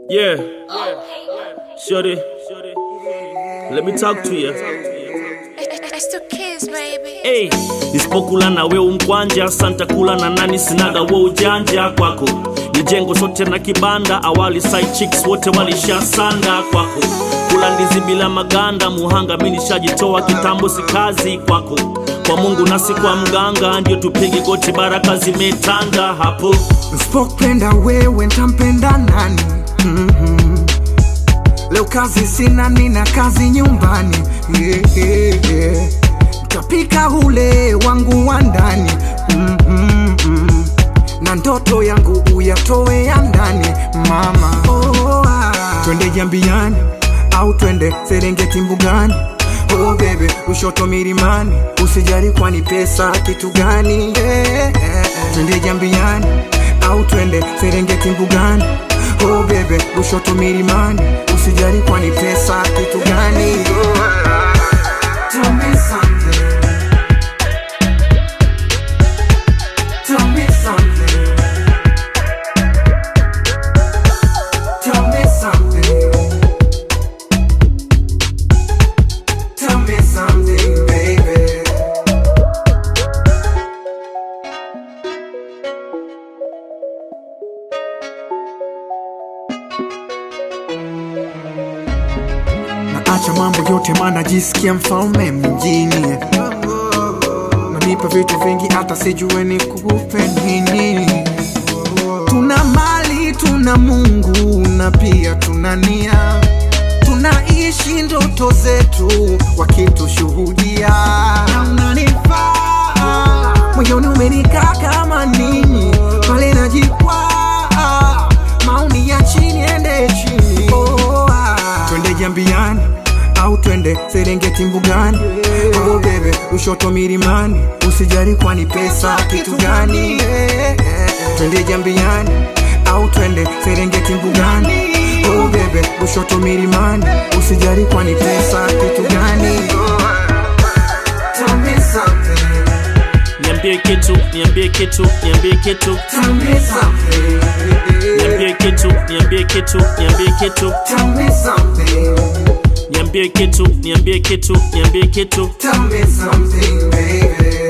Yeah. Shorty. Let me talk to you. It's the kids, baby. Hey, nisipokula na we umkwanja santa kula na nani sinaga we ujanja kwako ni jengo sote na kibanda awali side chicks wote walishasanda kwako kula ndizi bila maganda muhanga mi nishajitoa kitambo si kazi kwako kwa mungu nasi kwa mganga ndio tupige goti baraka zimetanda hapo Nsipopenda wewe ntampenda nani? mm Leo kazi sina, nina kazi nyumbani yeah, yeah, yeah. Ntapika ule wangu wa ndani mm na ndoto yangu uyatoe ya ndani mama. Oh, ah. Twende Jambiani au twende Serengeti mbugani Oh bebe, Lushoto milimani, usijali kwani pesa kitu gani? yeah, yeah, yeah. Twende Jambiani au twende Serengeti mbugani Oh bebe, Lushoto milimani, usijali kwani pesa kitu gani? Oh, ah. Tell me something. Tell me something. Tell me something. Tell me something, baby. Naacha mambo yote maana jisikia mfalme mjini Nanipa vitu vingi hata sijue ni kupe nini Tuna mali, tuna Mungu na pia tuna nia Tunaishi ndoto zetu wakitushuhudia Na unanifaa moyoni umenikaa kama nini pale najikwaa maoni ya chini ende chini oh, ah. twende jambiani au twende serengeti mbugani oh, bebe ushoto milimani usijali kwani pesa kitu gani twende jambiani au twende serengeti mbugani oh, bebe ushoto milimani usijali kwani pesa kitu gani Tell me something, niambie kitu niambie kitu niambie kitu tell me something, niambie kitu niambie kitu niambie kitu tell me something, niambie kitu niambie kitu niambie kitu tell me something, baby.